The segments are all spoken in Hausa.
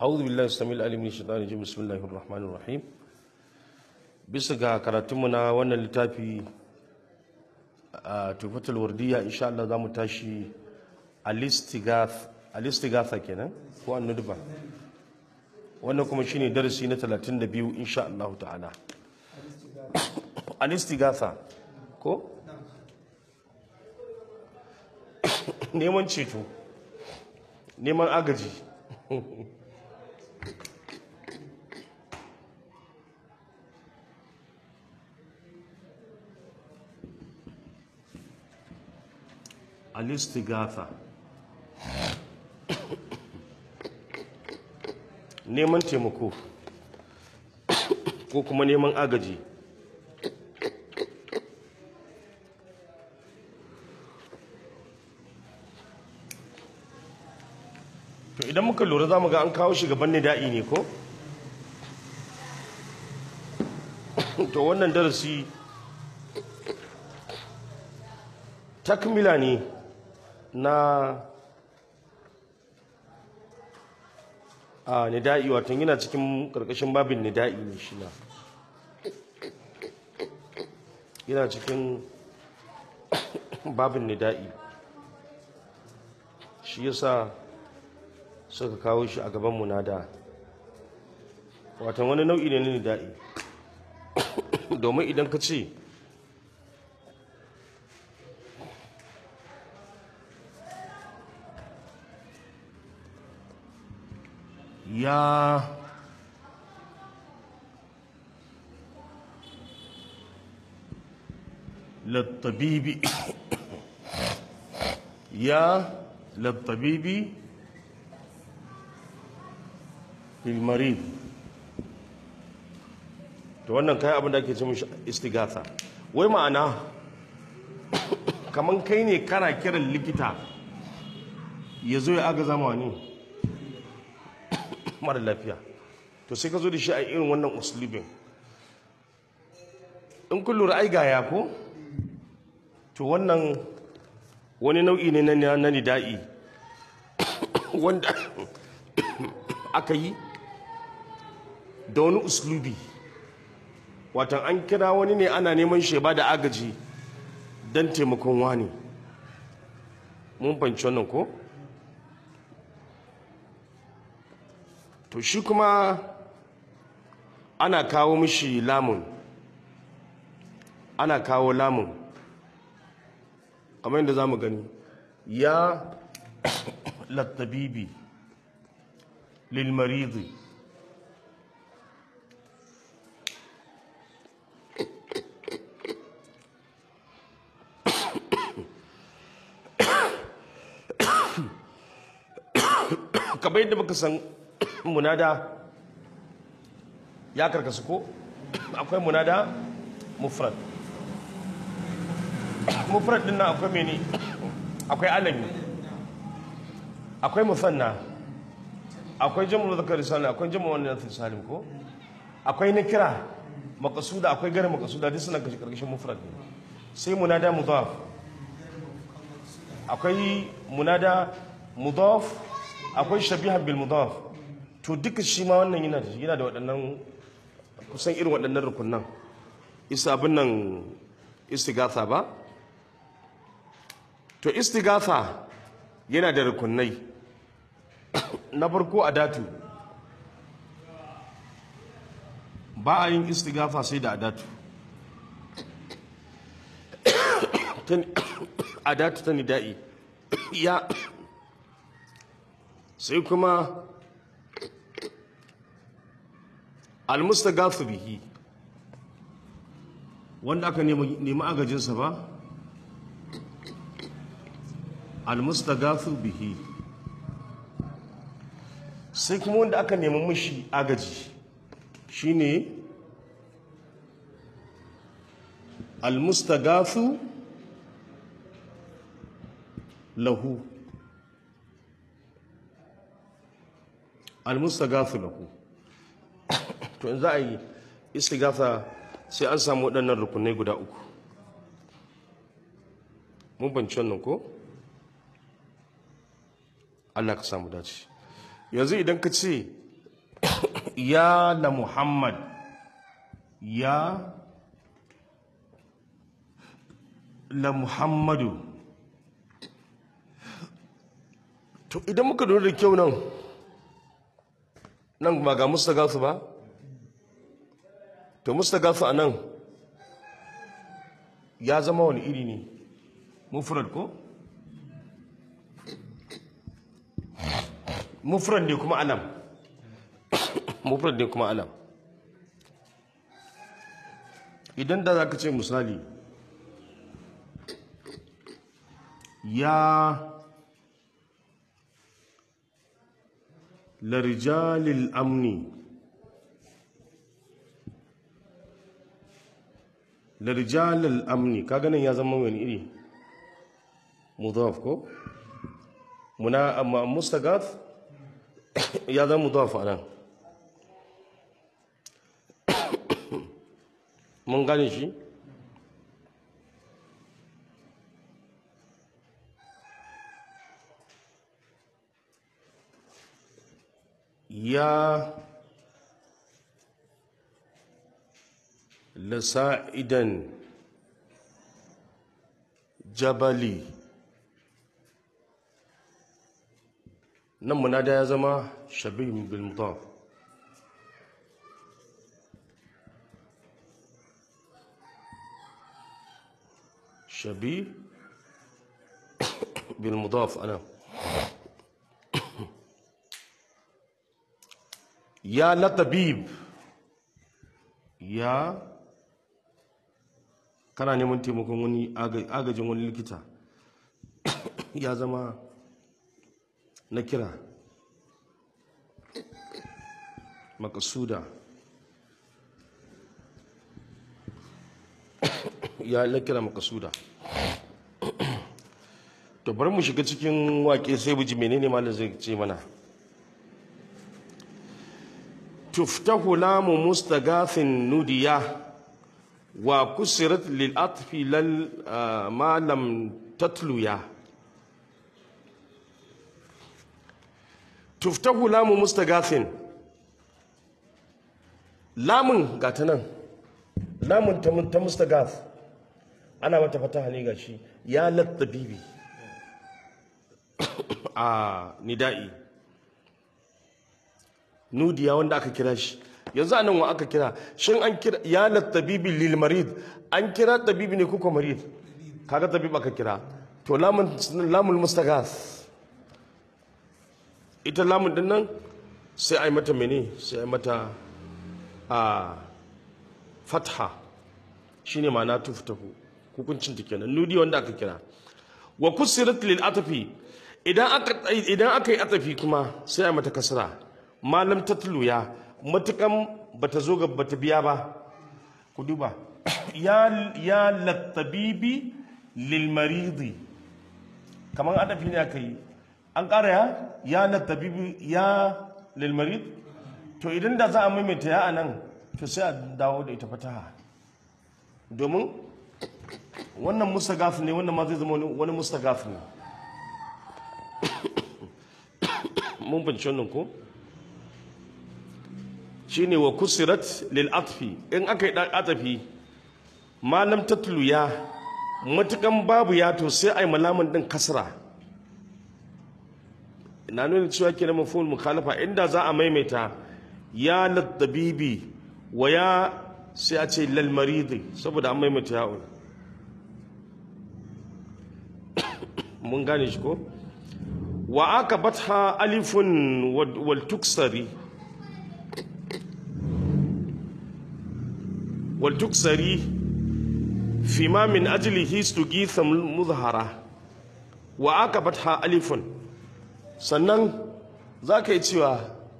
أعوذ بالله السميع العليم من الشيطان الرجيم بسم الله الرحمن الرحيم bisa ga karatunmu na wannan littafi a tufatul wardiya insha Allah za mu tashi alistigatha kenan ko annudba wannan kuma shine darasi na 32 insha Allah ta'ala alistigatha ko neman ceto neman agaji alistigatha neman taimako ko kuma neman agaji to idan muka lura za mu ga an kawo shi gaban nida'i ne ko to wannan darasi takmila ne na a nida'i watan yana cikin karkashin babin nida'i ne shi na yana cikin babin nida'i shi yasa suka kawo shi a gaban munada watan wani nau'i ne na nida'i domin idan ka ce ya للطبيب يا للطبيب للمريض to wannan kai abin da ake ce mishi istighatha wai ma'ana kaman kai ne kana kiran likita ya zo ya aga zama ne mara lafiya to sai ka zo da shi a irin wannan uslubin in kun lura ai gaya ko to wannan wani nau'i ne na nida'i wanda aka yi da wani uslubi watan an kira wani ne ana neman sheba da agaji don taimakon wani mun fanci wannan ko? to shi kuma ana kawo mishi lamun ana kawo lamun kamar yadda za mu gani ya lattabibi lilmaridi kamar yadda muka san munada ya karkasu ko akwai munada mufrad mufrad din nan akwai mene akwai alami akwai musanna akwai jam'u zakar salim akwai jam'u wannan salim ko akwai nakira maqsuda akwai gari maqsuda duk suna kashi karkashin mufrad ne sai munada mudaf akwai munada mudaf akwai shabihan bil mudaf to duka shi ma wannan yana da yana da waɗannan kusan irin waɗannan rukunan isa abin nan istighatha ba to istighatha yana da rukunai na farko adatu ba a yin istighatha sai da adatu adatu ta nida'i ya sai kuma almustagathu bihi wanda aka nemi agajinsa ba almustagathu bihi sai kuma wanda aka nemi mishi agaji shine almustagathu lahu almustagathu lahu to in za a yi istighatha sai an samu waɗannan rukunai guda uku mun banci wannan ko Allah ka samu dace yanzu idan ka ce ya la muhammad ya la muhammadu to idan muka lura da kyau nan nan ba ga mustagasu ba to mustagasu a nan ya zama wani iri ne mufrad ko mufrad ne kuma alam mufrad ne kuma alam idan da za ka ce misali ya larijalil amni larijalil amni ka ganin ya zama wani iri mudaf ko muna amma mustagath ya zama mudaf a nan mun gane shi ya lasa'idan jabali nan munada ya zama shabihin bil mudaf شبيه بالمضاف أنا يا لطبيب يا kana neman taimakon wani agajin wani likita ya zama na kira makasuda ya na kira makasuda to bari mu shiga cikin wake sai buji menene malam zai ce mana tuftahu lamu mustagafin nudiya wa kusirat lil atfi lal ma lam tatluya tuftahu lamu mustagafin lamun gata nan lamun ta mustagaf ana mata fataha ne ga shi ya lattabibi a nida'i nudiya wanda aka kira shi yanzu anan wa aka kira shin an kira ya lattabibi lil marid an kira tabibi ne kuka marid kaga tabib aka kira to lamun lamul mustaghas ita lamun din nan sai ai mata mene sai ai mata a fatha shine ma'ana tuftahu hukuncin ta kenan nudi wanda aka kira wa kusirat lil atfi idan aka idan aka yi atafi kuma sai a mata kasra malam tatluya matukan bata zo ga bata biya ba ku duba ya ya latabibi lil maridi kaman adafi ne aka yi an ƙara ya ya latabibi ya lil marid to idan da za a maimaita ya anan to sai a dawo da ita fataha domin wannan mustagaf ne wannan ma zai zama wani mustagaf ne mun bince wannan ko shine wa kusirat lil atfi in aka yi atafi malam tatlu ya matukan babu ya to sai ai malamin din kasra ina nuna cewa kenan mafhumul mukhalafa inda za a maimaita ya latabibi wa ya sai a ce lal maridi saboda an maimaita ya'un mun gane shi ko wa aka batha alifun wal tuksari wal tuksari fi ma min ajlihi stugitha muzhara wa aka batha alifun sannan za ka yi cewa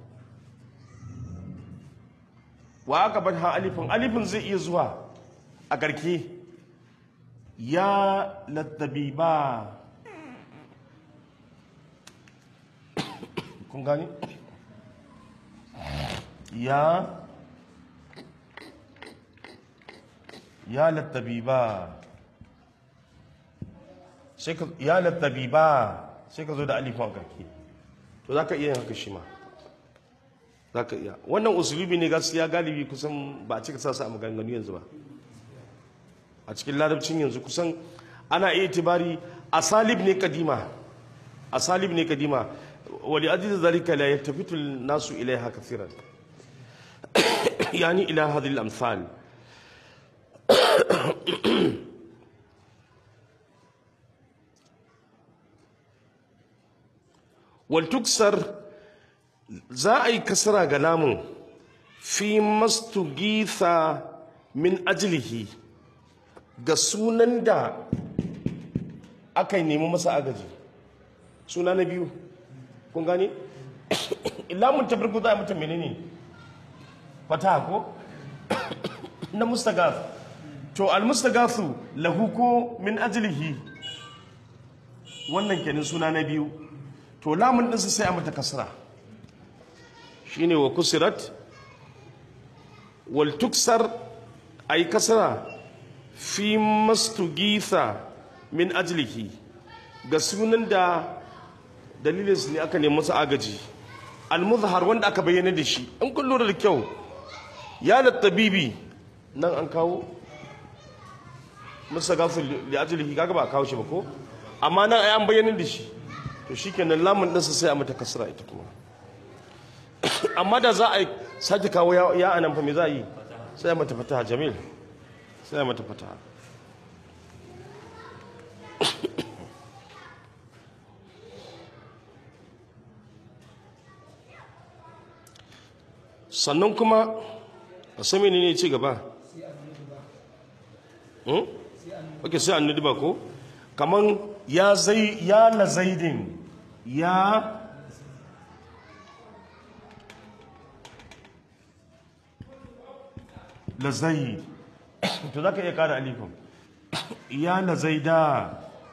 wa aka batha alifun alifun zai iya zuwa a ƙarki ya lattabiba kun gani ya ya lattabiba sai ka ya lattabiba sai ka zo da alifin karki to za ka iya yin haka shi ma za ka iya wannan usulubi ne gaskiya galibi kusan ba a cika sa su a maganganu yanzu ba a cikin larabcin yanzu kusan ana iya tibari asalib ne kadima asalib ne kadima wali ajiz zalika la yaltafitu nasu ilaiha kathiran yani ila hadhihi al-amthal wal tuksar za a yi kasara ga lamun fi mastugitha min ajlihi ga sunan da aka nemi masa agaji suna na biyu kun gane lamun ta farko za a mutum menene fata ko na mustagath to al mustagathu lahu ko min ajlihi wannan kenan suna na biyu to lamun ɗinsa sai a mata kasra shine wa kusirat wal tuksar ay kasra fi mastugitha min ajlihi ga sunan da dalilin su ne aka nemi masa agaji al-muzhar wanda aka bayyana da shi in kun lura da kyau ya tabibi nan an kawo musa gafu li ajlihi kaga ba a kawo shi ba ko amma nan ai an bayyana da shi to shikenan lamun ɗinsa sai a mata kasra ita kuma amma da za a sake kawo ya anan fa me za a yi sai a mata fataha jamil sai a mata fataha sannan kuma a sami ne ne ci gaba ok sai an nudiba ko kaman ya zai ya la zaidin ya la zaid to za ka iya kara alifin ya la zaida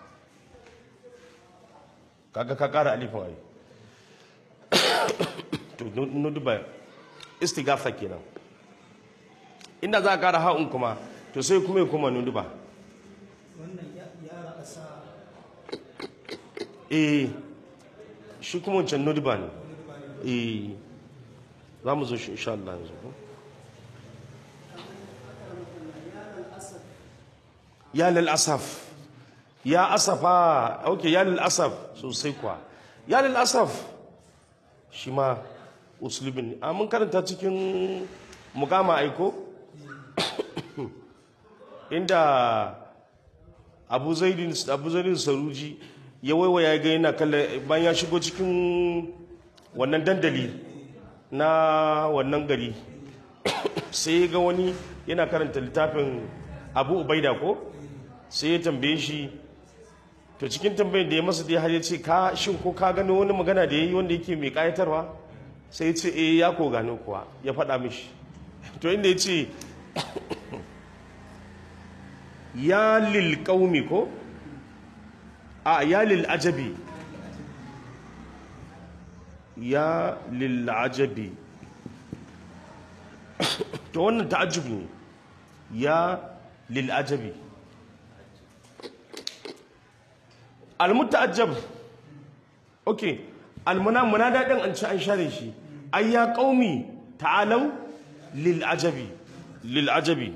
kaga ka kara alifin ai to nudiba istigafa kenan inda za a kara ha'un kuma to sai kuma ya kuma nudiba wannan ya ra'asa eh shi kuma wancan nudiba ne eh za mu zo shi insha Allah yanzu ko ya lal asaf ya asafa okay ya lal asaf sosai kuwa ya lal asaf shi ma uslubin ne a mun karanta cikin mugama aiko inda abu zaidin abu zaidin saruji ya waiwaya ga yana kalla bayan ya shigo cikin wannan dandali na wannan gari sai ya ga wani yana karanta littafin abu ubaida ko sai ya tambaye shi to cikin tambayin da ya masa dai har ya ce ka shin ko ka gano wani magana da ya yi wanda yake mai kayatarwa sai ya ce eh ya ko gano kuwa ya faɗa mishi to inda ya ce ya lil qaumi ko a ya lil ajabi ya lil ajabi to wannan ta'ajjub ne ya lil ajabi al muta'ajjab okay al munada din an ci an share shi ay ya qaumi ta'alu lil ajabi lil ajabi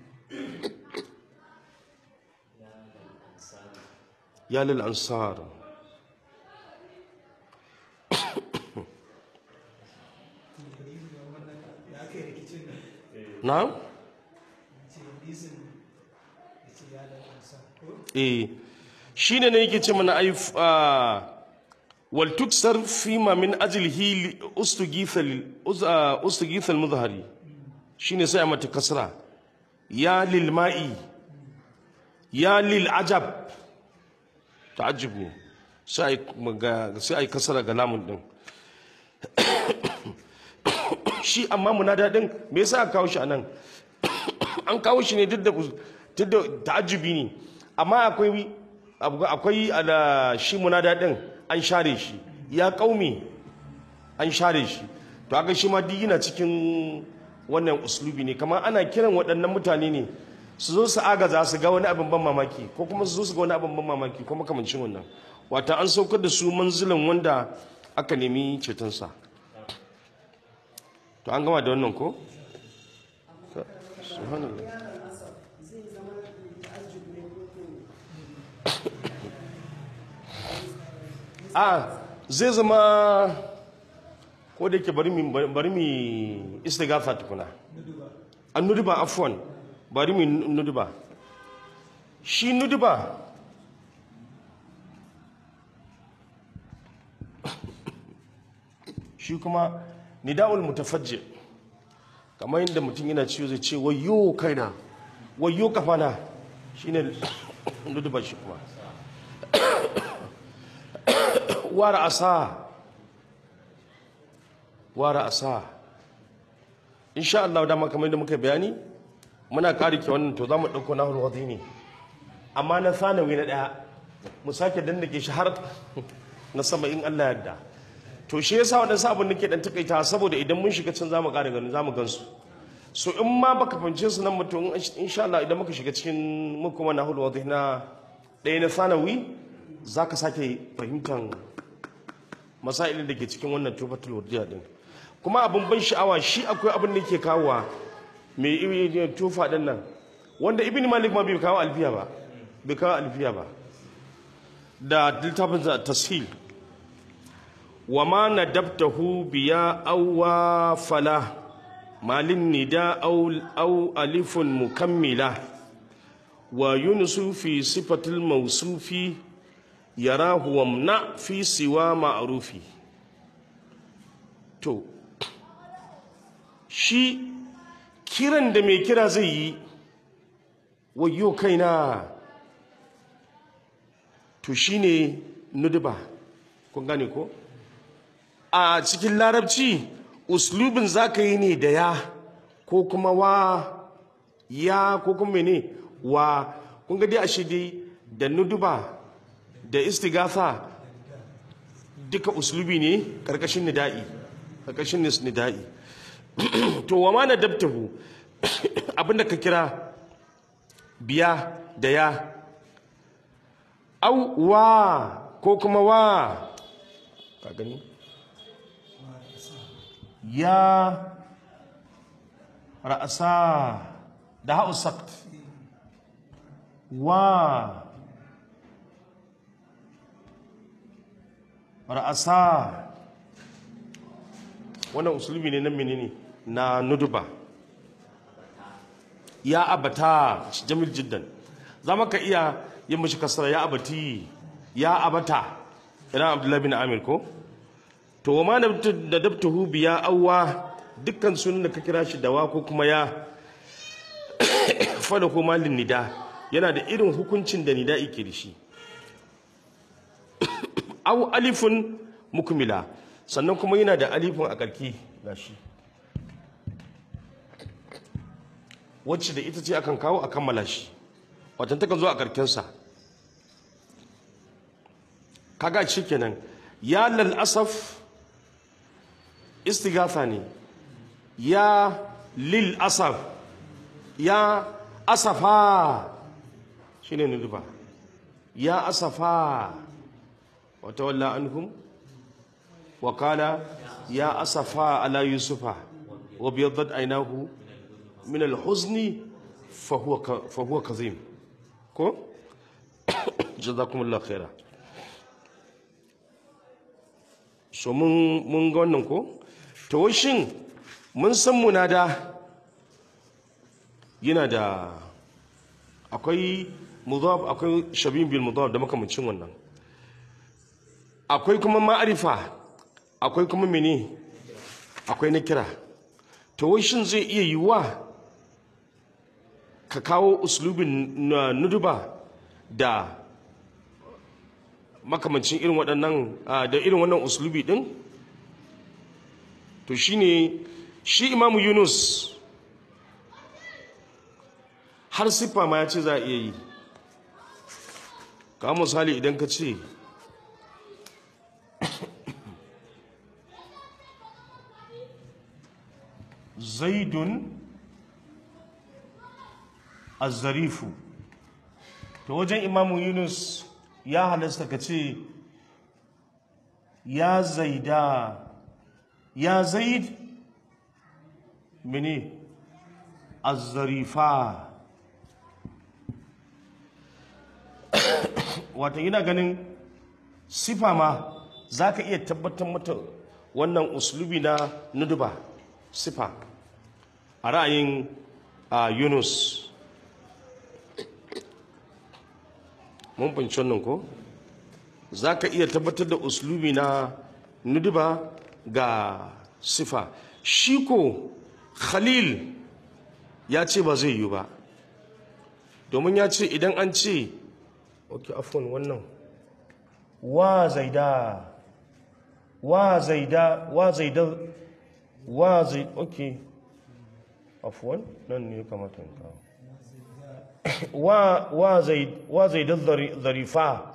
يا للأنصار ya kai rikicin nan نعم ce hadisin ya ce ya lalasa ko eh shine ne yake ce mana ai wal tuksar fima min ajlihi ustugitha ustugitha al mudhari shine sai a mata kasra ya lil ma'i ya lil ajab ta'ajjub ne sai ai sai ai kasra ga lamun din shi amma munada din me yasa aka kawo shi anan an kawo shi ne duk da duk da ta'ajjubi ne amma akwai abu- akwai ala shi munada din an share shi ya kaumi an share shi to haka shi ma duk yana cikin wannan uslubi ne kamar ana kiran waɗannan mutane ne su zo su agaza su ga wani abin ban mamaki ko kuma su zo su ga wani abin ban mamaki ko makamancin wannan wata an saukar da su manzilan wanda aka nemi cetonsa to an gama da wannan ko subhanallah a zai zama ko da yake bari mi bari mi istighatha tukuna an nuduba afwan bari mi nuduba shi nuduba shi kuma nida'ul mutafajji kamar yadda mutum yana ciwo zai ce wayo kaina wayo kafana shine nuduba shi kuma wara asa wara asa insha Allah dama kamar yadda muka bayani muna karike wannan to zamu dauko nahul wadi ne amma na sanawi na daya mu sake dandake shi har na sama in Allah yarda to shi yasa wadansu abin nake dan takaita saboda idan mun shiga can zamu ƙara ganin zamu gansu so in ma baka fahimce su nan mutum insha Allah idan muka shiga cikin mu kuma nahul wadi na ɗaya na sanawi zaka sake fahimtan masailin da ke cikin wannan tufatul wadiya din kuma abin ban sha'awa shi akwai abin da ke kawowa mai iri tufa din nan wanda ibn malik ma bai kawo alfiya ba bai kawo alfiya ba da littafin tashil wa ma nadabtahu biya awwa fala malin nida aw aw alifun mukammila wa yunsu fi sifatil mawsufi yarahu wamna fi siwa ma'rufi to shi kiran da mai kira zai yi wayo kaina to shine nuduba kun gane ko a cikin larabci uslubin zaka yi ne da ya ko kuma wa ya ko kuma ne wa kun ga dai ashe dai da nuduba da istighatha duka uslubi ne karkashin nida'i karkashin nida'i to wa ma nadabtahu abinda ka kira biya da ya au wa ko kuma wa ka gani ya ra'asa da ha'u sakt wa ra'asa wannan usulubi ne na menene na nuduba ya abata jamil jiddan za ka iya yin mashi kasara ya abati ya abata idan abdullahi bin amir ko to wa ma da dabtahu biya awwa dukkan sunan da ka kira shi dawa ko kuma ya fada ko malin nida yana da irin hukuncin da nida yake da shi aw alifun mukmila sannan kuma yana da alifun a karki gashi wacce da ita ce akan kawo a kammala shi watan takan zo a karkensa kaga shi kenan ya lal asaf istighatha ne ya lil asaf ya asafa shine nuduba ya asafa wa tawalla anhum wa qala ya asafa ala yusufa wa biyaddat aynahu min al-huzni fa huwa fa huwa kazim ko jazakumullahu khaira so mun mun ga wannan ko to wai shin mun san munada yana da akwai mudhaf akwai shabin bil mudhaf da makamancin wannan akwai kuma ma'arifa akwai kuma mene akwai na kira to wai shin zai iya yiwuwa ka kawo uslubin nuduba da makamancin irin waɗannan da irin wannan uslubi ɗin to shine shi imamu yunus har siffa ma ya ce za a iya yi ka misali idan ka ce zaidun azzarifu to wajen imamu yunus ya halasta ka ce ya zaida ya zaid mene azzarifa wata yana ganin sifa ma za ka iya tabbatar mata wannan uslubi na nuduba sifa a ra'ayin a yunus mun fahimci wannan ko za ka iya tabbatar da uslubi na nuduba ga sifa shi ko khalil ya ce ba zai yi ba domin ya ce idan an ce ok afon wannan wa zaida wa zaida wa zaida wa zai ok afon nan ne kamata in kawo wa wa zai wa zaida zarifa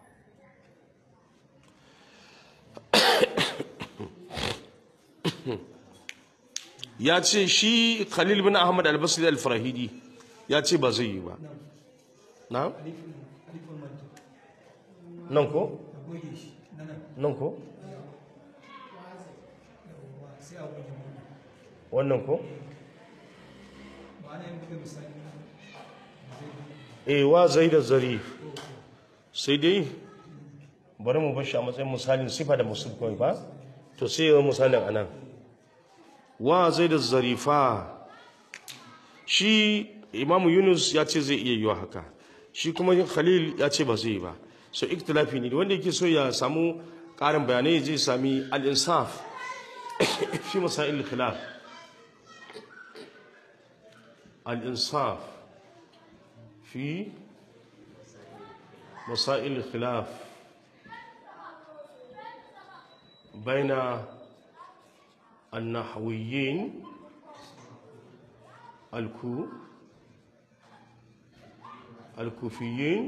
ya ce shi khalil bin ahmad al-basri al-farahidi ya ce ba zai yi ba na alifin alifin manta nan ko a goge shi na nan nan ko yawwa sai a goge wannan wannan ko ma'ana yin buga misali zai eh wa zai da zari sai dai bari mu bar shi a matsayin misalin sifa da musul kawai ba to sai yawan misalin anan wa zai da zarifa shi imamu yunus ya ce zai iya yiwa haka shi kuma khalil ya ce ba zai yi ba so iktilafi ne wanda yake so ya samu ƙarin bayanai zai sami al-insaf fi masail khilaf al-insaf في مسائل الخلاف بين النحويين الكو الكوفيين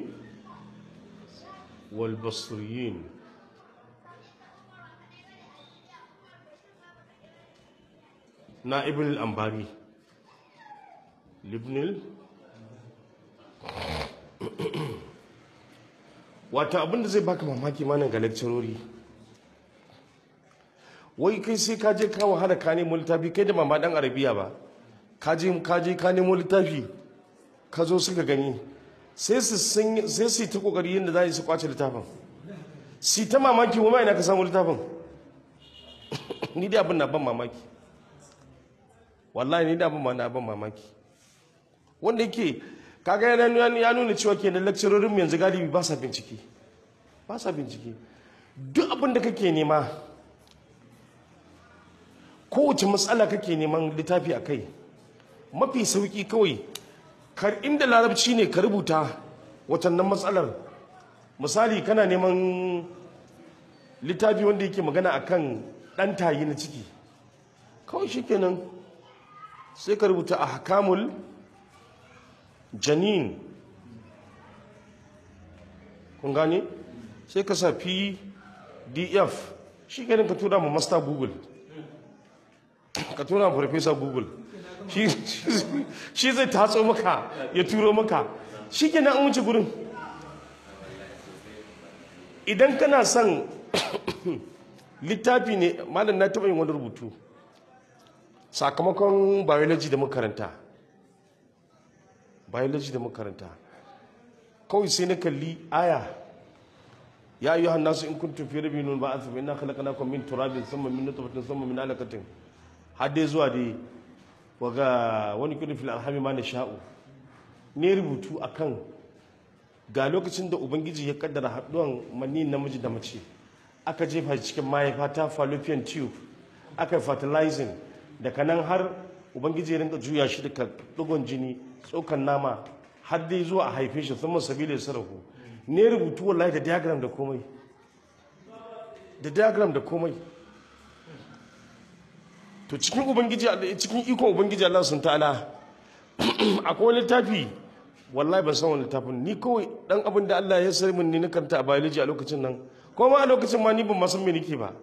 والبصريين نائب الأنباري لابن ال... wata abinda zai baka mamaki manan ga lecturori wai kai sai ka je ka wahala ka nemo littafi kai da mama dan arabiya ba ka je ka je ka nemo littafi ka zo suka gani sai su sun sai su yi ta kokari yadda za su kwace littafin si ta mamaki wa ina ka samu littafin ni dai abin na ban mamaki wallahi ni da abin ma na ban mamaki wanda yake kaga yana ya nuna cewa kenan lecturerin mu yanzu galibi ba sa bincike ba sa bincike duk abin da kake nema kowace matsala kake neman littafi a kai mafi sauki kawai kar inda larabci ne ka rubuta watannan matsalar misali kana neman littafi wanda yake magana akan ɗan tayi na ciki kawai shikenan sai ka rubuta a hakamul janin kun gane sai ka sa pdf shi ganin ka tura ma master google ka tura ma farfesa google shi shi zai tatso maka ya turo maka shi ke an wuce gurin idan kana son littafi ne malam na taɓa yin wani rubutu sakamakon biology da makaranta biology da makaranta kawai sai na kalli aya ya ayyuhan nasu in kuntum fi rabbin min ba'ath fa inna khalaqnakum min turabin thumma min nutfatin thumma min alaqatin har dai zuwa dai waga wani kudin fil arhami ma nasha'u ne rubutu akan ga lokacin da ubangiji ya kaddara haduwan mani namiji da mace aka jefa shi cikin mahaifa ta fallopian tube aka fertilizing daga nan har ubangiji ya rinka juya shi daga dugon jini tsokan nama har dai zuwa a haife shi sun sabila sarrafu ne rubutu wallahi da diagram da komai da diagram da komai to cikin ubangiji cikin ikon ubangiji Allah sun ta'ala akwai wani littafi wallahi ban san wani littafin ni kawai dan abin da Allah ya sani min ni na karanta a biology a lokacin nan ko ma a lokacin ma ni ban ma san me nake ba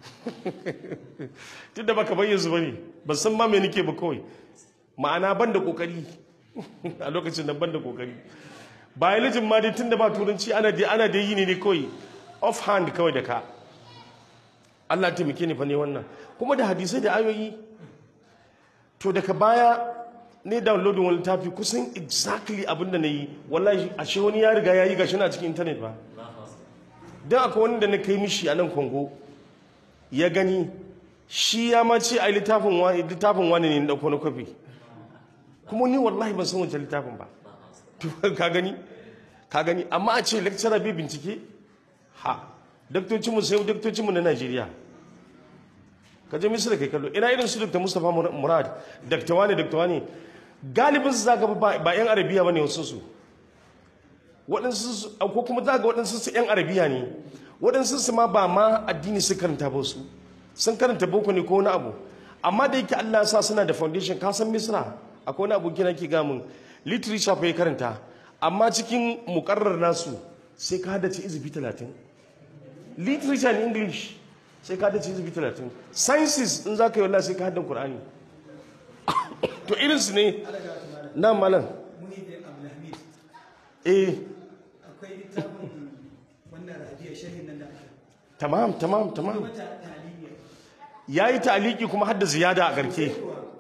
tunda baka bayyana su bane ban san ma me nake ba kawai ma'ana ban da kokari a lokacin nan ban da kokari biology ma dai tunda ba turanci ana dai ana dai yi ne ne kawai off hand kawai da ka Allah taimake ni fa ne wannan kuma da hadisai da ayoyi to daga baya ne downloading wani littafi kusan exactly abin da na yi wallahi ashe wani ya riga ya yi gashi na cikin intanet ba don akwai wani da na kai mishi a nan kongo ya gani shi ya ma ce a littafin wani littafin wani ne na ɗauko na kwafi kuma ni wallahi ban san wancan littafin ba To, ka gani ka gani amma a ce lecturer bai bincike ha daktocinmu sai daktocinmu na najeriya ka je misira kai kallo ina irin su dr mustapha murad dr wani dr wani galibin su zaka ba ba yan arabiya bane wasu su waɗansu su ko kuma za ga waɗansu su yan arabiya ne waɗansu su ma ba ma addini su karanta ba su sun karanta boko ne ko wani abu amma da yake Allah ya sa suna da foundation ka san misra akwai wani abu kina ke gamin literature fa ya karanta amma cikin mukarrar nasu sai ka hada ce izubi talatin literature in english sai ka dace zubi talatin sciences in za ka yi wallah sai ka haddan qur'ani to irinsu ne na malam muni da abdulhamid eh akwai littafin wannan rabiya shahin nan da aka tamam tamam tamam wata talibiyar ya yi taliki kuma hadda ziyada a garke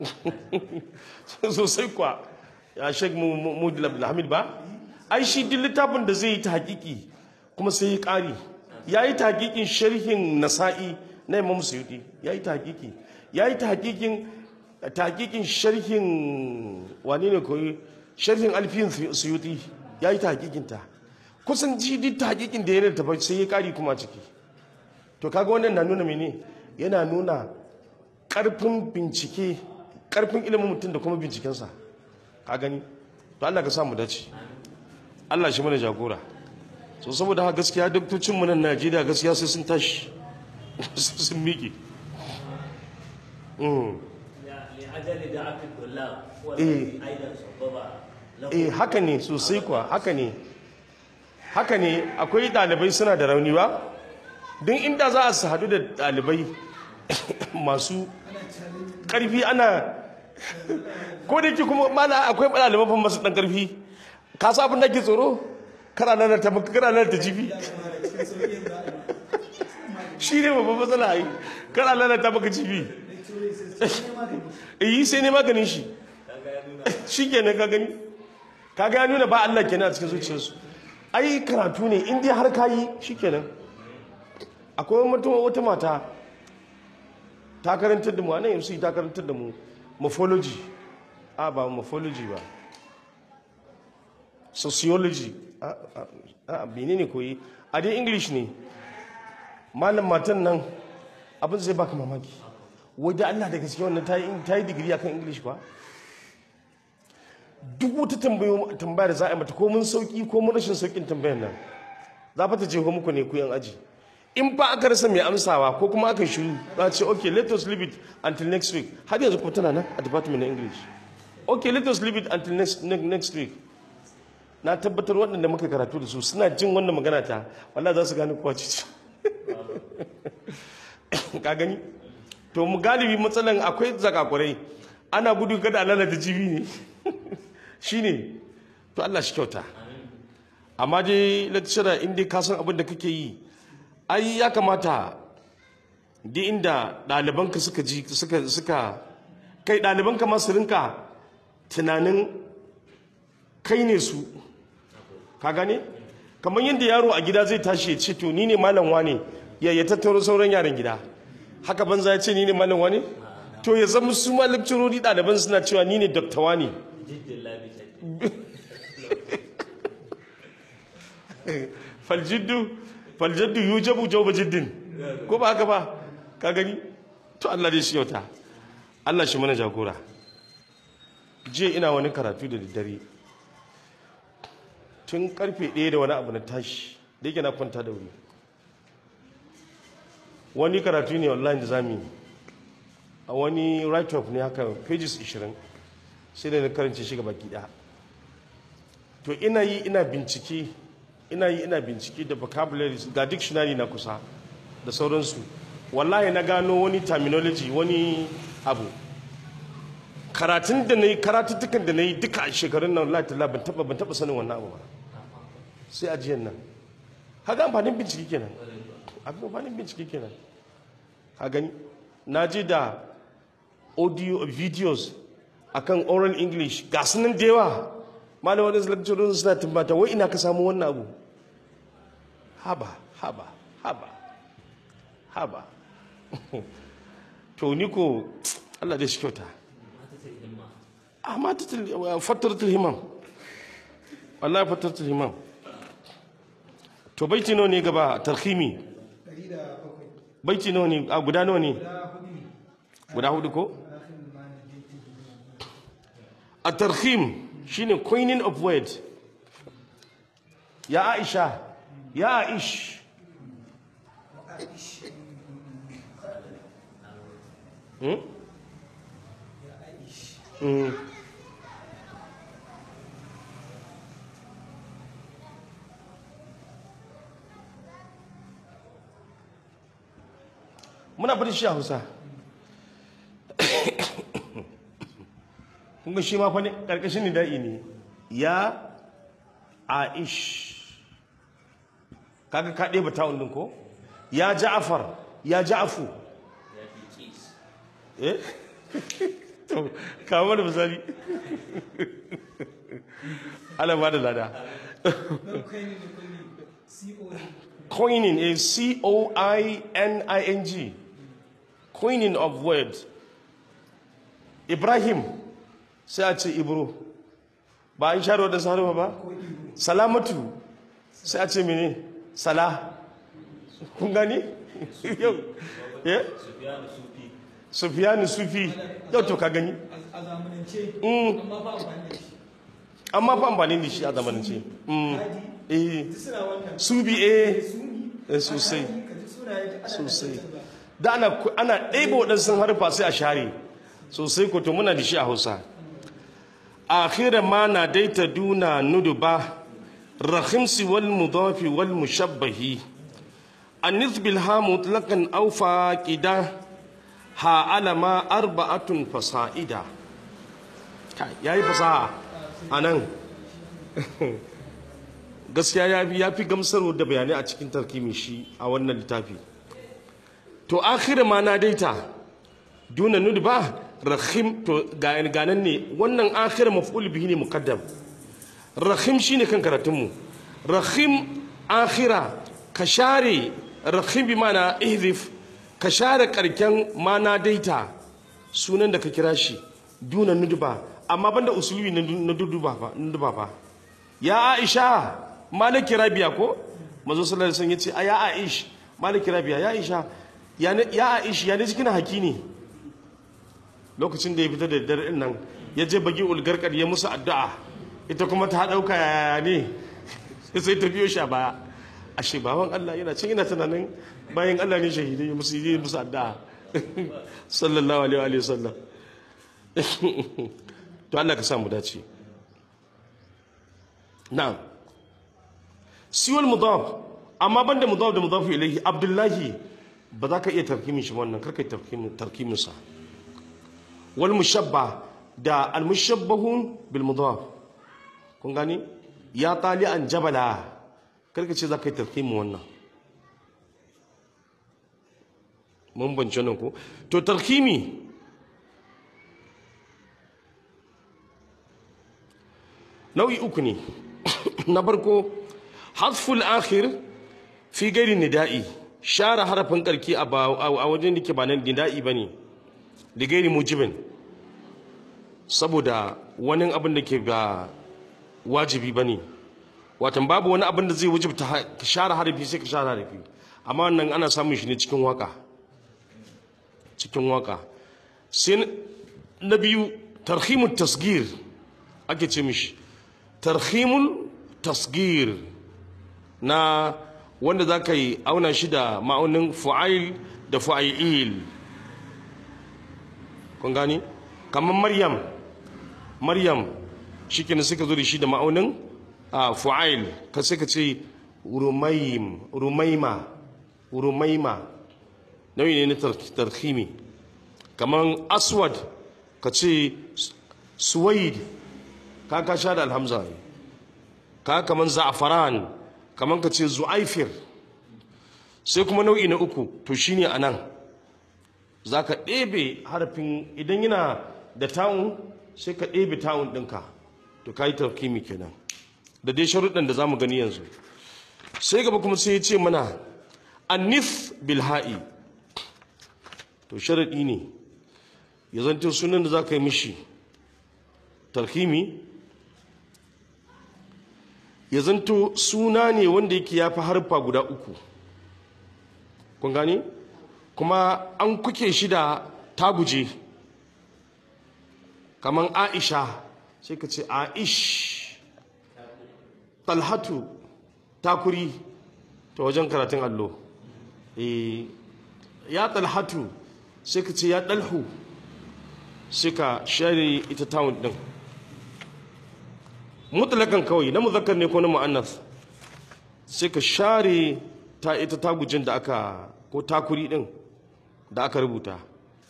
sosai kuwa ya shek mudul abdulhamid ba ai shi duk littafin da zai yi ta hakiki kuma sai ya ƙari ya yi ta hakikin sharhin nasa'i na imam suyuti ya yi ta hakiki ya yi ta hakikin ta hakikin sharhin wani ne koyi sharhin alfiyin suyuti ya yi ta hakikin ta kusan ji duk ta hakikin da ya da tafi sai ya ƙari kuma ciki to kaga wannan na nuna mene yana nuna ƙarfin bincike ƙarfin ilimin mutum da kuma bincikensa ka gani to Allah ka samu dace Allah shi mana jagora so saboda haka gaskiya doktocinmu nan Najeriya gaskiya sai sun tashi sun miƙe Mm. لأجل دعاة الطلاب هو إيه. الذي أيضا سبب له eh haka ne sosai kuwa haka ne haka ne akwai ɗalibai suna da rauni ba don inda za a su haɗu da ɗalibai masu ƙarfi ana ko da yake kuma mana akwai ɗaliban fa masu ɗan ƙarfi ka sa abin da ke tsoro kana nan ta maka kana nan ta jibi shi ne babban matsala ai kana nan ta maka jibi eh sai ne maganin shi shi kenan ka gani kaga ya nuna ba Allah kenan a cikin zuciyarsu ai karatu ne in dai har kayi shikenan akwai wata wata mata ta karantar da mu a nan yanzu ta karantar da mu morphology a ba morphology ba sociology a a a menene koyi a dai english ne malam matan nan abin zai baka mamaki wai da Allah da gaske wannan ta yi ta yi digiri akan english ba duk wata tambayo tambaya da za a yi mata ko mun sauki ko mun rashin saukin tambayar nan za fa ta je muku ne ku yan aji in ba aka rasa mai amsawa ko kuma aka shiru za a ce okay let us leave it until next week har yanzu kuma tana nan a department na english okay let us leave it until next, ne- next week na tabbatar waɗanda muka karatu da su suna jin wannan magana ta wallahi za su gane kowa ce ka gani to mu galibi matsalan akwai zakakurai ana gudu kada a lalata jibi ne shine to Allah shi kyauta amma dai lecturer in dai ka san abin da kake yi ai ya kamata duk inda ɗalibanka suka ji suka suka kai ɗalibanka ma su rinka tunanin kai ne su ka gane kamar yadda yaro a gida zai tashi ya ce to ni ne malam wane ya ya tattaro sauran yaran gida haka banza ya ce ni ne malam wane to ya zama su ma lecturori ɗaliban suna cewa ni ne dokta wane جد الله بجد faljiddu faljiddu yujabu jawba jiddin ko ba haka ba ka gani to Allah dai shi yauta Allah shi mana jagora jiya ina wani karatu da daddare tun karfe ɗaya da wani abu na tashi da yake na kwanta da wuri wani karatu ne online da zamu yi a wani write up ne haka pages 20 sai da na karance shi gaba ɗaya to ina yi ina bincike ina yi ina bincike da vocabularies ga dictionary na kusa da sauransu wallahi na gano wani terminology wani abu karatun da na yi karatuttukan da na yi duka a shekarun nan wallahi talla ban taba ban taba sanin wannan abu ba sai ajiyan nan haka amfanin bincike kenan abin amfanin bincike kenan ka gani na je da audio videos akan oral english ga su nan da yawa malamin wadansu lecturer suna tambata wai ina ka samu wannan abu haba haba haba haba to ni ko Allah dai shi kyauta amma ta fattaratul himam wallahi fattaratul himam to baiti nawa ne gaba tarhimi ɗari da bakwai baiti nawa ne a guda nawa ne guda hudu ne guda hudu ko alaƙin ma na daidai a tarhim shine coining of word ya aisha ya aish Hmm? Hmm. muna bari shi a hausa kunga shi ma fa ne karkashin nida'i ne ya aish kaga ka ɗeba ta'un ɗin ko ya ja'afar ya ja'afu ya fi kis eh to kawo da misali ala ba da lada don kai ne da kulli co ne coining is c-o-i-n-i-n-g coining of word ibrahim sai a ce ibro ba an share wadda saharwa ba ko ibo salamatu sai a ce mene sala kun gani yau eh sufiyanu sufi sufiyanu sufi yau to ka gani a zamanance Mm. amma ba amfani da shi amma fa amfani da shi a zamanance Mm. Hadi, eh duk suna wannan subi eh suni Eh, sosai. Alhaji, ka ji sunaye da ana sosai canza. da ana ana ɗaiba waɗansu harfa sai a share sosai ko to muna da shi a hausa akhira ma na daita duna nuduba rahimsi wal mudafi wal mushabbahi anis bil ha mutlaqan aw faqida ha alama arba'atun fasa'ida kai yayi fasaha anan gaskiya ya fi ya fi gamsarwa da bayanai a cikin tarkimin shi a wannan littafi to akhir ma na daita duna nud ba rahim to ga ganan ne wannan akhir maf'ul bihi ne muqaddam rahim shine kan karatun mu rahim akhira ka share rahim bi mana ihdif ka share karken ma na daita sunan da ka kira shi duna nudba amma banda usulubi na na duduba fa nudba fa ya aisha malaki rabiya ko manzo sallallahu alaihi wasallam yace a ya aish malaki rabiya ya aisha ya ne- ya aish ya ne cikin haki ne lokacin da ya fita da dare din nan ya je bagi ulgarkar ya musu addu'a ita kuma ta dauka yaya ne sai ta biyo shi a baya ashe baban Allah yana cin ina tunanin bayan Allah ne shahidai musu yi musu addu'a sallallahu alaihi wa sallam to Allah ka sa mu dace na'am siwal mudaf amma banda mudaf da mudaf ilayhi abdullahi ba za ka iya tarkimin shi wannan karka yi tarkimin tarkimin sa wal mushabba da al mushabbahun bil mudaf kun gani ya tali an jabala karka ce za ka yi tarkimin wannan mun bance nan ko to tarkimi nau'i uku ne na farko hasful akhir fi gairi nida'i share harafin karki a ba- a wajen da ke ba nan nida'i ba ne da gairi mujibin saboda wani abin da ke ba wajibi ba ne watan babu wani abin da zai wajibta ha- ka share harafi sai ka share harafi amma wannan ana samun shi ne cikin waka cikin waka sai na- na biyu tarhimut tasgir ake ce mishi tarhimul tasgir na wanda za ka yi auna shi da ma'aunin fu'ail da fu'ail kun gani kamar maryam maryam shi kenan suka zo da shi da ma'aunin a fu'ail ka sai ka ce rumaim rumaima rumaima nauyi ne na tar- tarhimi kamar aswad ka ce suwaid ka ka sha da alhamza ne ka kaman za'afaran kaman ka ce zu'aifir sai kuma nau'i na uku to shine anan zaka ɗebe harafin idan yana da ta'un sai ka ɗebe ta'un ɗinka to ka yi tarkimi kenan da dai sharuɗan da za mu gani yanzu sai gaba kuma sai ya ce mana annif bilha'i to sharaɗi ne ya zanto sunan da za ka yi mishi tarkimi ya zanto suna ne wanda yake ya fi harfa guda uku kun gani kuma an kuke shi da taguje kamar aisha sai ka ce aish talhatu takuri ta wajen karatun allo Eh, ya talhatu sai ka ce ya dalhu sai ka share ita tawun din mutlakan kawai na muzakkar ne ko na mu'annas sai ka share ta ita tagujin da aka ko takuri din da aka rubuta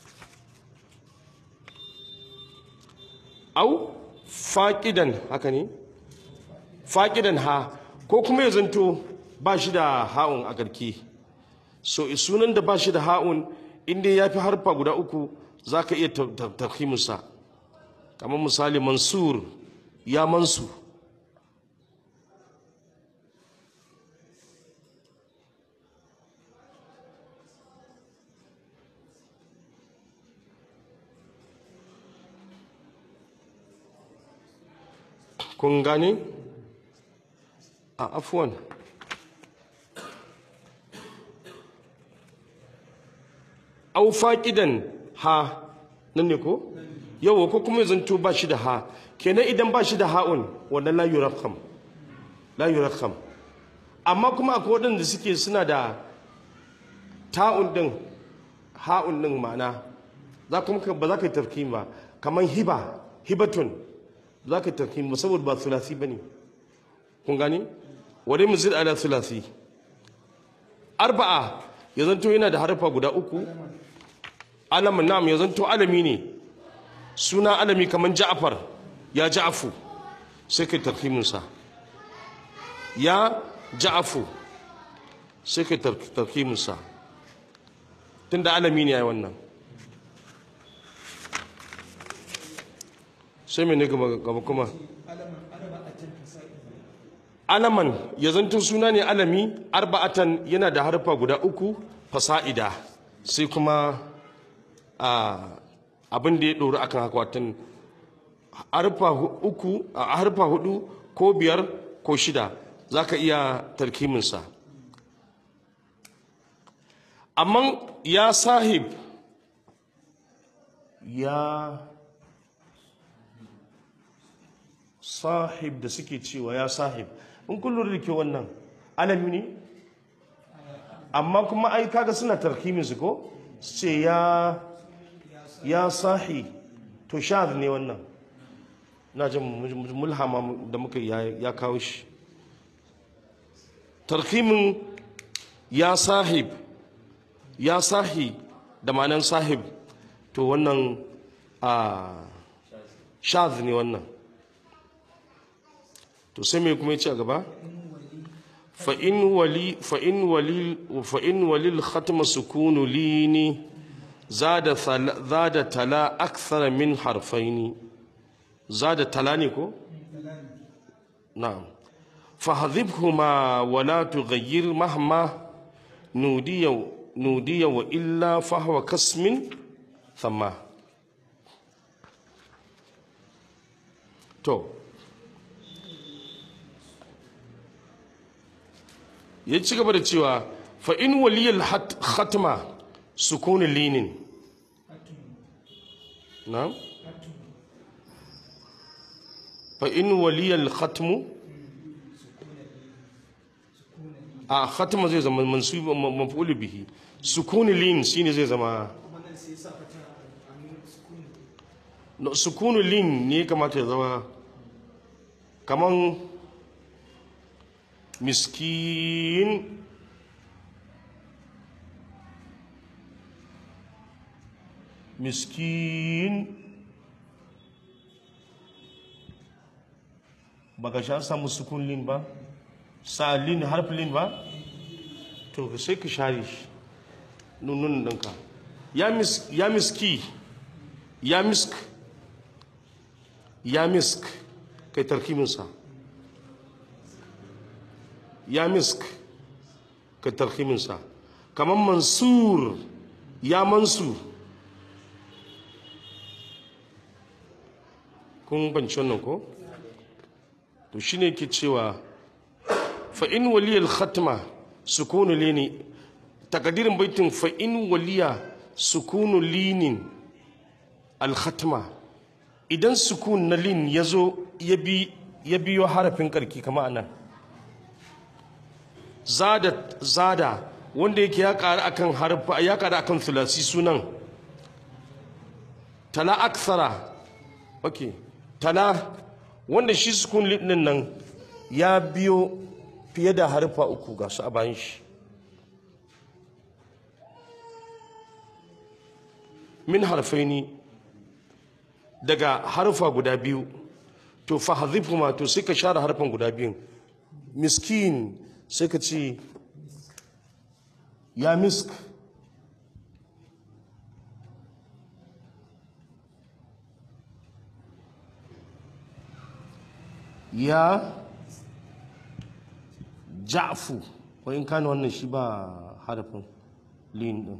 au faƙidan haka ne faƙidan ha ko kuma ya zanto ba shi da ha'un a garki so sunan da ba shi da ha'un inda ya fi harfa guda uku za ka iya tafhiminsa kamar misali mansur ya mansu kun gane a afuwan au faƙidan ha nan ne ko yawa ko kuma zanto ba shi da ha kenan idan ba shi da ha'un wannan la yurakham la yurakham amma kuma akwai waɗanda suke suna da ta'un din ha'un din ma'ana za kuma ka- ba za ka yi tafkim ba kamar hiba hibatun za ka yi tafkim ba saboda ba sulasi ba ne kun gani wadai muzir ala sulasi arba'a ya zanto yana da harfa guda uku alamun nam ya zanto alami ne suna alami kamar ja'afar ya ja'afu sai kai tarkiminsa ya ja'afu sai kai tar- tarkiminsa tun da alami ne ya yi wannan sai mai ne gaba gaba kuma alaman arba'atin fasa'i alaman ya zanto suna ne alami arba'atan yana da harfa guda uku fasa'ida sai kuma a abin da ya ɗori akan haka watan harfa hu- uku a harfa hudu ko biyar ko shida za ka iya tarkiminsa amma ya sahib ya sahib da suke cewa ya sahib in kun lura da ke wannan alami ne amma kuma ai kaga suna tarkimin su ko su ce ya ya sahi to shaz ne wannan na jin mu- mulhama da muka yi ya ya kawo shi tarkimin ya sahib ya sahi da ma'anan sahib to wannan a shaz ne wannan to sai mai kuma ya ce a gaba fa'in wali fa'in wali fa'in walil khatma sukunu lini zada thala- zada tala akthar min harfaini zada tala ne ko na'am fahdhibhuma wa la tughayyir mahma nudiya nudiya wa illa fahwa kasmin thamma to ya ci gaba da cewa fa in waliyal hat- khatma sukunin linin na fa in waliyal khatmu a khatma zai zama mansub maf'ul bihi sukunin lin shine zai zama wannan sai ya sa fata a nuna sukuni no, sukunin lin ne kamata ya zama kaman miskin miskin baka sha samu sukun lin ba sa lin harf lin ba to sai ka share shi nunun ɗinka ya mis ya miski ya misk ya misk kai tarkiminsa ya misk kai tarkiminsa kamar mansur ya mansur kun banci wannan ko to shine ke cewa fa in waliyal khatma sukunu lini takadirin baitin fa in waliya sukunu linin al khatma idan sukun na lin yazo ya bi ya biyo harafin karki kama anan zada zada wanda yake ya ƙara akan harfa ya ƙara akan thulasi sunan tala aksara okay tala wanda shi sukun lidin nan ya biyo fiye da harfa uku ga su a bayan shi min harfaini daga harfa guda biyu to fa ma to sai ka share harfan guda biyun miskin sai ka ce ya misk ya ja'fu ko in kana wannan shi ba harafin lin din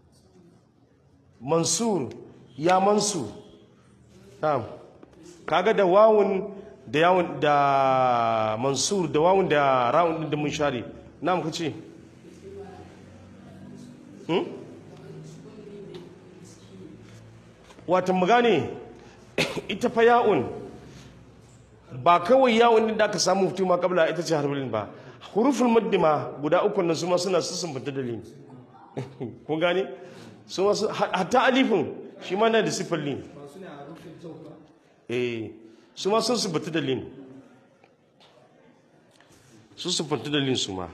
mansur ya mansur na'am kaga da wawun da yawun da mansur da wawun da ra'un din da mun share na'am kace hmm wata mu gane ita fa ya'un ba kawai yawon din da aka samu fituma kabla ita ce harbulin ba huruful muddima guda uku nan su ma suna sussun bata dalilin kun gane su ma hatta alifin shi ma na da sifar lin ba su ne a rufin jau ba eh su ma sun su bata dalilin su su bata dalilin su ma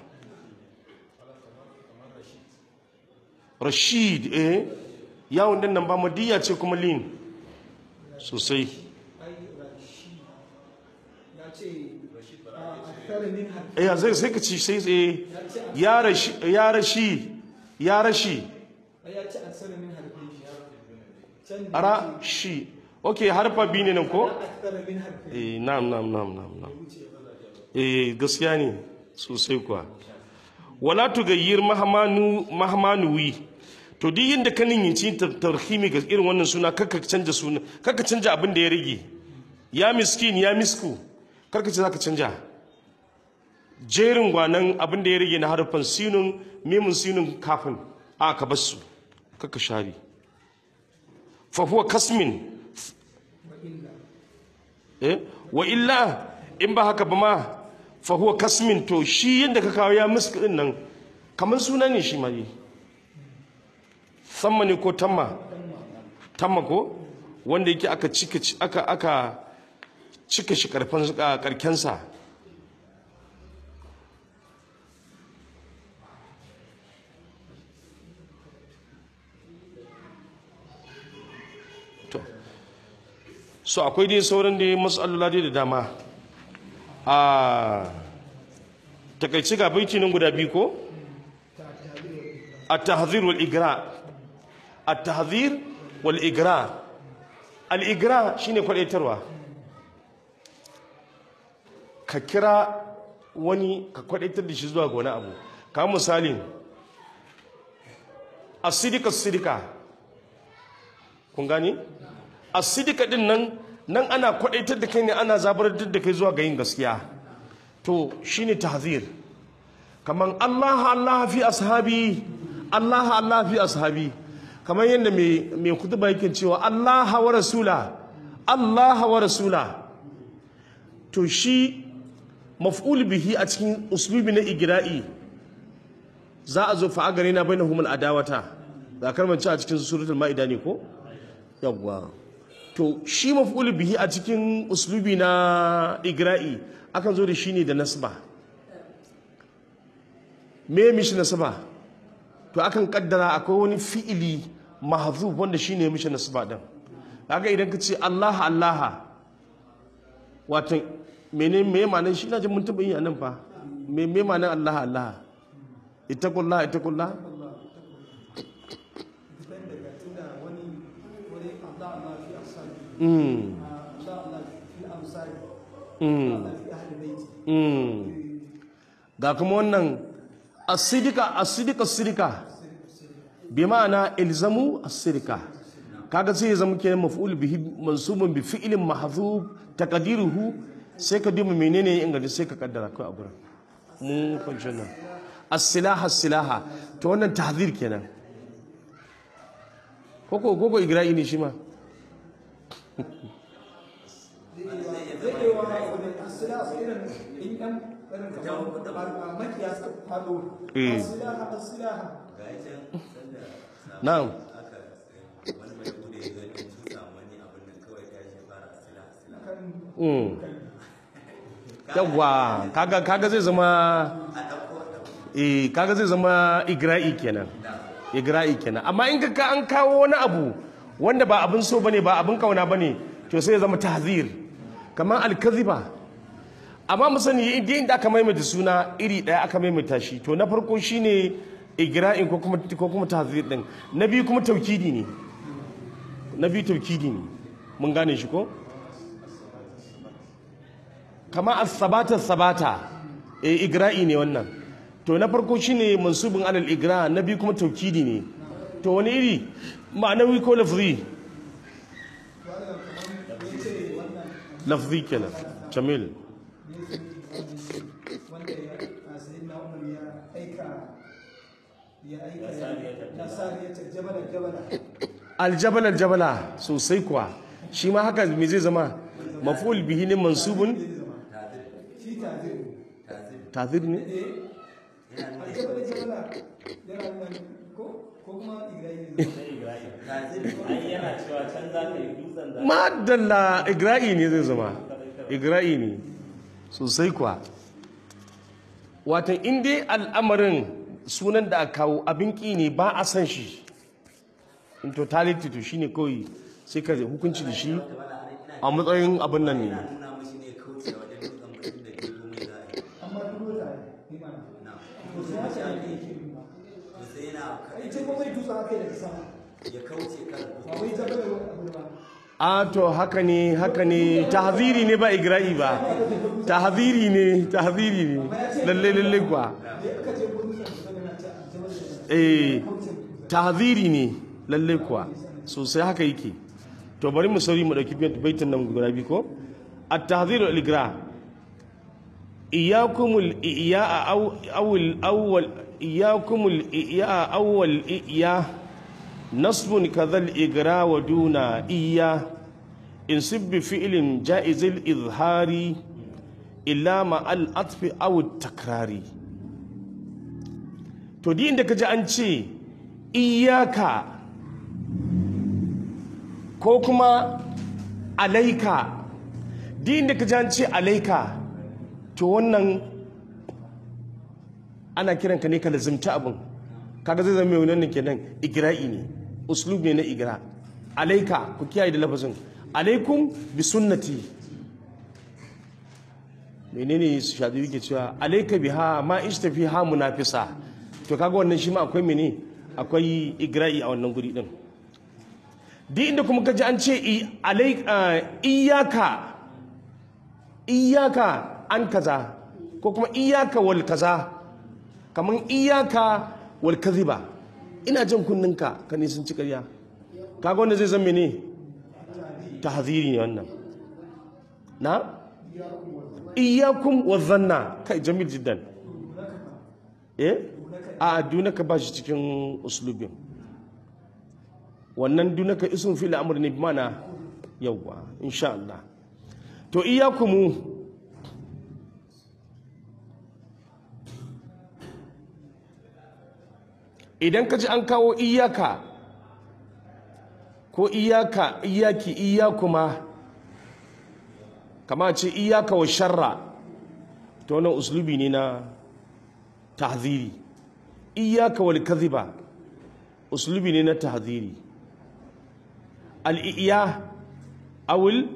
rashid eh yawon din nan ba madiyya ce kuma lin sosai ai rashi ya ce a akthara min harfi eh zai sai ka ci sai eh ya rashi ya rashi ya rashi ai ya ce akthara min harfi can da ara shi okay harfa biyu ne nan ko akthara min harfi eh na'am na'am na'am na'am na'am eh gaskiya ne sosai kuwa wala tugayyir mahmanu mahmanuwi to duk yinda ka ninyici tarhimi ga irin wannan suna kakka canja suna kakka canja abin da ya rage ya miskin ya misku karka ce zaka canja jerin gwanan abin da ya rage na harfan sinun mimun sinun kafin a ka bar su kakka share fa huwa kasmin wa illa eh wa illa in ba haka ba ma fa huwa kasmin to shi yadda ka kawo ya muska din nan kamar suna ne shi mai samma ne ko tamma tamma ko wanda yake aka cika aka aka cika shi karfan karkensa to so akwai dai sauran da matsalolin dai da dama a takaici ga baiti nan guda biyu ko at-tahzir wal igra at-tahzir wal igra al-igra shine kwadaitarwa ka kira wani ka kwadaitar da shi zuwa ga wani abu kamar misali as-sidika as-sidika kun gani as-sidika din nan nan ana kwadaitar da kai ne ana zabar da kai zuwa ga yin gaskiya to shine tahzir kaman Allah Allah fi ashabi Allah Allah fi ashabi kamar yadda mai mai kutuba yake cewa Allah wa rasula Allah wa rasula to shi maf'ul bihi a cikin uslubi na igra'i za a zo fa gare na bainahum al-adawata za karmanci a cikin suratul ma'ida ne ko yawwa to shi maf'ul bihi a cikin uslubi na igra'i akan zo da shi ne da nasba me mishi nasba to akan kaddara akwai wani fi'ili mahzuf wanda shine mishi nasba din kaga idan ka ce Allah Allah wato mene me ma'anar shi ina jin mun taba yi a nan fa me me ma'anar Allah Allah ittaqullah ittaqullah depend daga tunda wani wani Allah Allah fi asali mm Allah Allah fi ansari mm, fi ahli baiti mm. ga kuma wannan asidika asidika sidika bi ma'ana ilzamu asidika kaga sai ya zama kenan maf'ul bihi mansubun bi fi'lin mahdhuf taqdiruhu sai ka duba menene ya inganta sai ka kaddara kai a gurin mun kwanci nan as-silaha as-silaha to wannan tahzir kenan koko koko igra'i ne shi ma zai yi wa wani asila su irin in ɗan irin kamar makiya suka faɗo Eh. asilaha asilaha ga ya can sanda na'am aka wani mai bude ya gani sun samu wani abin nan kawai ta shi fara asila asila kan mm. yawwa kaga kaga zai zama a ɗauko a ɗauko eh kaga zai zama igra'i kenan igra'i kenan amma in ka an kawo wani abu wanda ba abin so bane ba abin kauna bane to sai ya zama tahzir kamar alkaziba amma mu sani inda inda aka maimaita suna iri daya aka maimaita shi to na farko shine igra'in ko kuma ko kuma tahzir din na biyu kuma taukidi ne na biyu taukidi ne mun gane shi ko kama as-sabata sabata eh igra'i ne wannan to na farko shine mansubun alal igra na biyu kuma taukidi ne to wani iri ma'anawi ko lafzi lafzi kenan jamil wanda ya sayi na umar ya aika ya aika ya sariyata jabala jabala aljabala aljabala sosai kuwa shi ma haka me zai zama maf'ul bihi ne mansubun shi tazir tazir ne aljabala jabala yana nan ko ko kuma igrayi ne ai yana cewa can za ka yi dutsen da madalla igra'i ne zai zama igra'i ne sosai kuwa watan in dai al'amarin sunan da aka kawo abin ƙi ne ba a san shi in totality to shine kawai sai ka hukunci da shi a matsayin abin nan ne nuna mashi ne kauce wajen dutsen mutum da ke komai za a yi amma duro ta ne ma na to sai ya ce ake yi ba to sai yana ai ce komai dutse aka yi daga sama ya kauce kan ba wai jabala wani abu ba a to haka ne haka ne tahziri ne ba igra'i ba tahziri ne tahziri ne lalle lalle kuwa da aka ce ko dutsen da daga nan ta jabala jabala eh tahziri ne lalle kuwa sosai haka yake to bari mu sauri mu dauki baitin nan guda biyu ko at-tahziru al-igra iyyakumul iya awwal awwal iyyakumul iya awwal iya nasbun kadhal igra wa duna iya insib bi fi'lin jaizil izhari illa ma al-atfi aw at-takrari to di inda kaji an ce iyaka ko kuma alaika di inda kaji an ce alaika to wannan ana kiranka ne ka lazimta abin kaga zai zama mai wannan kenan igra'i ne uslub ne na igra alaika ku kiyaye da lafazin alaikum bi sunnati menene su shaɗu yake cewa alaika biha ma ishtafi ha munafisa to kaga wannan shi ma akwai mene akwai igra'i a wannan guri din duk inda kuma kaji an ce i- alai- ah, iyaka iyaka an kaza ko kuma iyaka wal kaza kamar iyaka wal kaziba ina jan kunninka ka nisan ci ƙarya kaga wanda zai zama ne tahziri ne wannan na iyakum wa zanna kai jamil jiddan eh a dunaka ba shi cikin uslubin wannan dunaka isun fil amr ne bi mana yawwa insha Allah to iyakumu idan ka ji an kawo iyaka ko iyaka iyaki iyakuma kama ce iyaka wa sharra to wannan uslubi ne na tahziri iyaka wal kadhiba uslubi ne na tahziri al-iya awul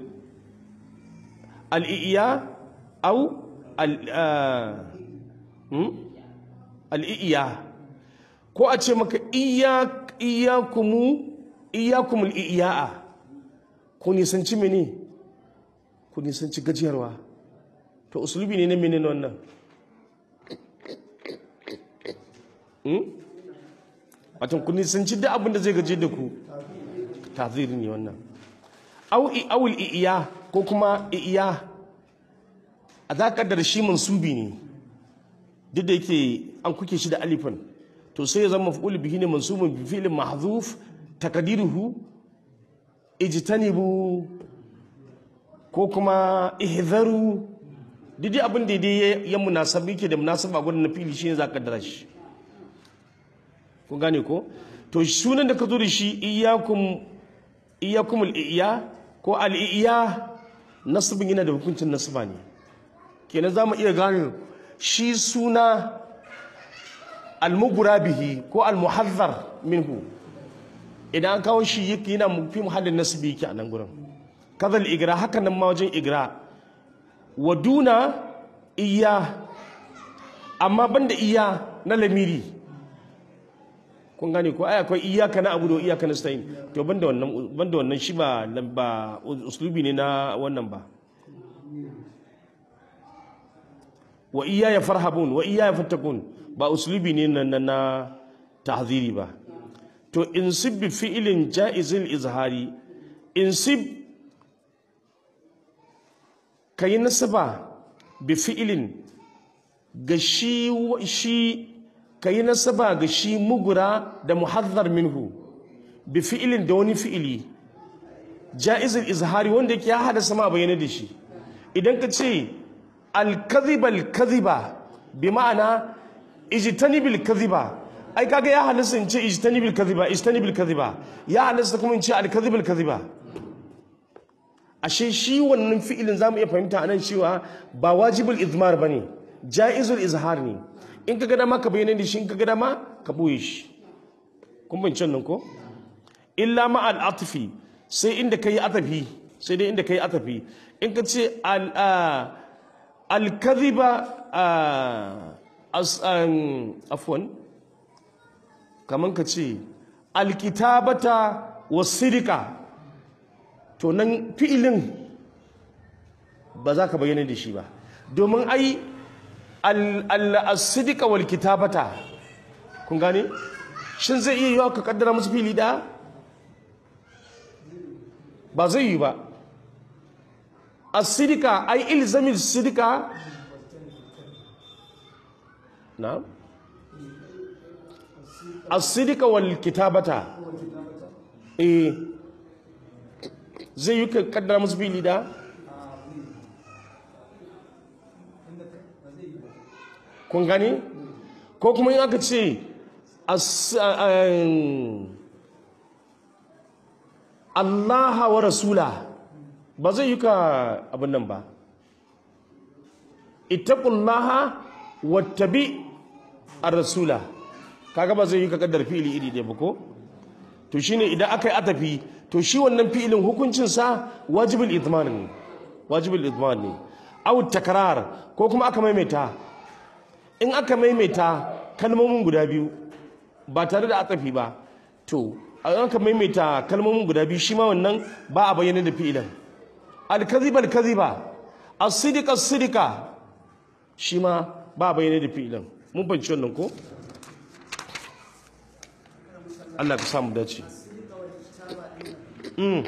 al-iya aw al hmm? al-iya ko a ce maka iyakumu iyakumul iya'a ku nisanci mene ku ku nisanci gajiyarwa to usulubi ne na menene wannan hmm? watan ku nisanci duk abin da zai gaje da ku taziri ne wannan au awul iya ko kuma iya a za ka da shi mansubi ne duk da yake an kuke shi da alifin to sai ya zama maf'ul bihi ne mansubun bi fi'lin mahdhuf takdiruhu ijtanibu ko kuma ihzaru duk dai abin da dai ya munasabi yake da munasaba gurin na fili shine za ka kaddara shi kun gane ko to sunan da ka zo da shi iyyakum iyyakum al-iya ko al-iya nasibin yana da hukuncin nasiba ne kenan za mu iya gane shi suna almugura bihi ko almuhazzar minhu idan an kawo shi yake yana fi muhallin nasibi yake a nan gurin kazal igra haka nan ma wajen igra wa duna iya amma banda iya na lamiri kun gane ko ai akwai iyaka na abudu iyaka na stain to banda wannan banda wannan shi ba ba uslubi ne na wannan ba wa iyaya farhabun wa iyaya fattakun ba uslubi ne na na tahziri ba to insib bi fi'lin jaizil izhari insib kai nasaba bi fi'lin ga shi shi kai nasaba ga shi mugura da muhazzar minhu bi fi'lin da wani fi'ili jaizil izhari wanda yake ya hada sama bayyana da shi idan ka ce alkaziba alkaziba bi ma'ana ijtanibil kaziba ai kaga ya halasta in ce ijtanibil kaziba ijtanibil kaziba ya halasta kuma in ce alkazibil kaziba ashe shi wannan fi'ilin zamu iya fahimta anan cewa ba wajibul izmar bane jaizul izhar ne in ka ga dama ka bayyana da shi in ka ga dama ka boye shi kun bin nan ko illa ma al atfi sai inda kai atafi sai dai inda kai atafi in ka ce al الكذب عفوا kaman ka ce alkitabata wasirika to nan fi'ilin ba za ka bayyana da shi ba domin ai al-sidika wal kitabata kun gane shin zai iya yiwa ka kaddara musu fili da ba zai yi ba الصدقة أي إلزم الصدقة نعم الصدقة والكتابة إيه زي يك قدر مسبيلي ده kun gani ko kuma in aka ce Allah wa rasula ba zai yi ka abin nan ba ittaqullaha wattabi ar-rasula kaga ba zai yi ka kaddar fi'ili iri ɗaya ba ko to shine idan aka yi atafi to shi wannan fi'ilin hukuncin sa wajibul idman ne wajibul idman ne aw takrar ko kuma aka maimaita in aka maimaita kalmomin guda biyu ba tare da atafi ba to an aka maimaita kalmomin guda biyu shi ma wannan ba a bayyana da fi'ilin alkaziba alkaziba as-sidqa as-sidqa shi ma ba bayyana da fi'ilin mun banci wannan ko Allah ka samu dace mm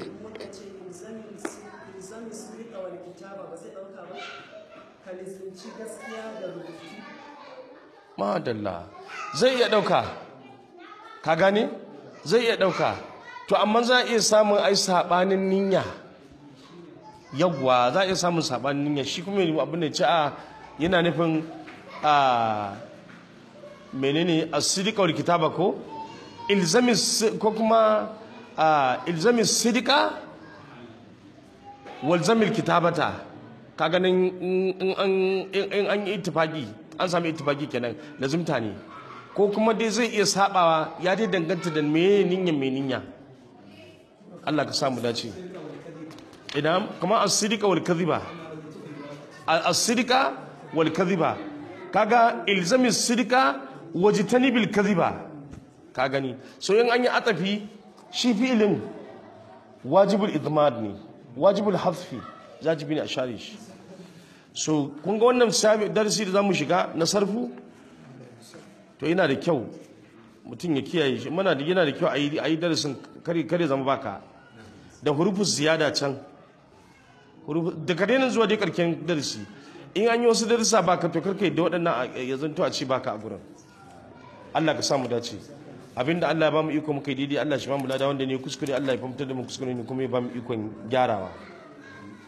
madalla zai iya dauka ka gane zai iya dauka to amma za a iya samun ai sabanin niyya yawwa za a iya samun sabanin niyya shi kuma yi abin da ce a yana nufin a menene as-sidqa wal kitaba ko ilzami ko kuma a ilzami sidqa wal zamil kitabata ka ganin in an in an yi ittifaki an sami ittifaki kenan lazimta ne ko kuma dai zai iya sabawa ya dai danganta da me niyya me niyya Allah ka samu dace idan kuma as-sidqa wal kadhiba as-sidqa wal kadhiba kaga ilzami sidqa wajtanibil kadhiba ka gani so in an yi atafi shi fi'ilin wajibul idmad ne wajibul hasfi wajibi ne a share shi so kun ga wannan sabi- darasi da zamu shiga na sarfu to yana da kyau mutum ya kiyaye shi muna da yana da kyau a yi a yi darasin kare kare zama baka da hurufus ziyada can Hurufu- da ka daina zuwa dai karken darasi in an yi wasu darasa baka to karka yadda waɗannan a- ya zanto a ce baka a gurin Allah ka samu dace abinda Allah ya bamu iko muka yi daidai Allah shi bamu lada wanda ne kuskure Allah ya fahimtar da mu kuskure ne kuma ya bamu ikon gyarawa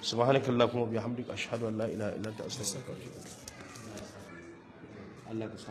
subhanakallahumma wa bihamdika ashhadu an la ilaha illa anta astaghfiruka wa atubu ilaik Allah ka sa